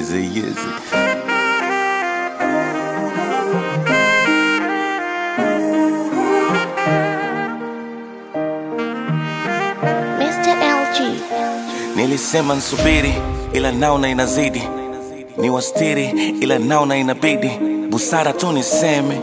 Easy, easy. Mr. LG. Nilisema nsubiri, ila naona inazidi, ni wastiri, ila naona inabidi, busara tu niseme,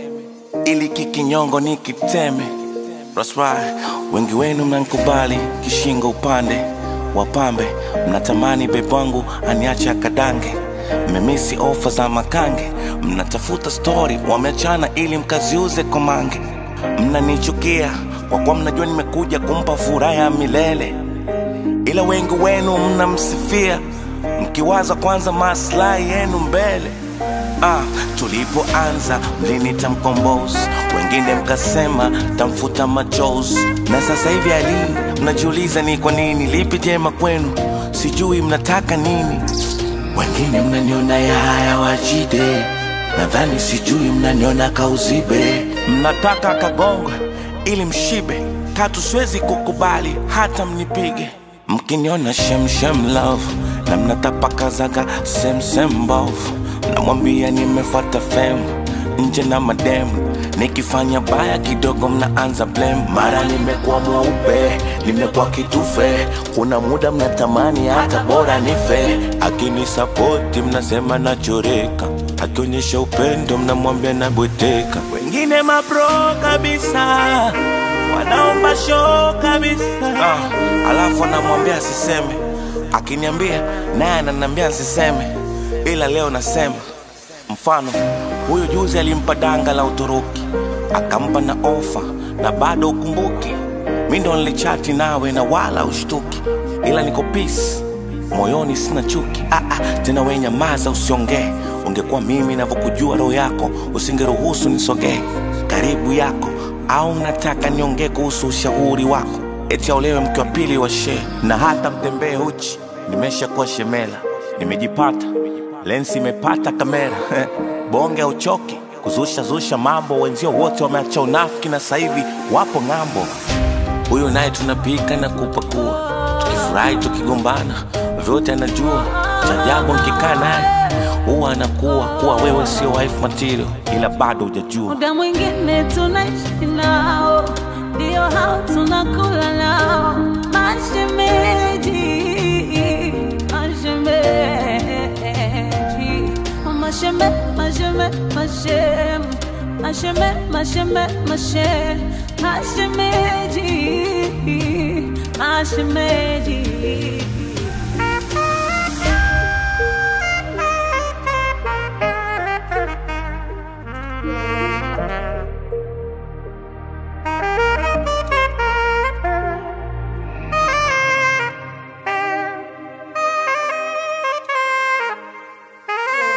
ili kikinyongo nikiteme. That's right. Wengi wenu mnankubali kishingo upande wapambe, mnatamani bebu wangu aniache akadange, mmemisi ofa za makange, mnatafuta stori wameachana ili mkaziuze komange, mnanichukia kwa kuwa mnajua nimekuja kumpa furaha ya milele ila wengi wenu mnamsifia mkiwaza kwanza maslahi yenu mbele. Ah, tulipoanza mlinita mkombozi, wengine mkasema tamfuta machozi, na sasa hivi ali mnajiuliza ni kwa nini, lipi jema kwenu, sijui mnataka nini. Wengine mnaniona ya haya wajide, nadhani sijui mnaniona kauzibe, mnataka kagongwe ili mshibe, katu siwezi kukubali hata mnipige mkiniona shemshem love na mnatapakazaga semsem mbovu namwambia nimefuata fem nje na mademu nikifanya baya kidogo mnaanza blame mara nimekuwa mweupe nimekuwa kitufe kuna muda mnatamani hata bora nife akinisapoti mnasema nachoreka akionyesha upendo mnamwambia nabweteka wengine mapro kabisa wanaomba show kabisa ah, alafu anamwambia asiseme akiniambia naye ananiambia asiseme ila leo nasema mfano huyu juzi alimpa danga la uturuki akampa na ofa na bado ukumbuki mi ndo nilichati nawe na wala ushtuki ila niko peace moyoni sina chuki ah, ah, tena we nyamaza usiongee ungekuwa mimi navyokujua roho yako usingeruhusu nisogee karibu yako au mnataka niongee kuhusu ushauri wako eti aolewe mke wa pili wa shee na hata mtembee uchi nimeshakuwa shemela nimejipata lensi imepata kamera bonge uchoki kuzusha zusha mambo wenzio wote wameacha unafiki na sasa hivi wapo ng'ambo huyu naye tunapika na kupakua tukifurahi tukigombana vyote anajua cha ajabu nkikaa naye huwa anakuwa kuwa wewe sio wife material ila bado hujajua muda mwingine tunaishi nao, ndio hao tunakula nao, mashemeji, mashemeji, masheme, masheme, mashem, masheme, masheme, mashe, mashemeji, mashemeji.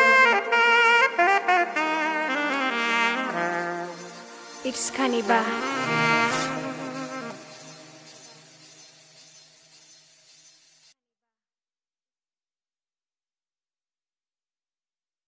It's Cannibal.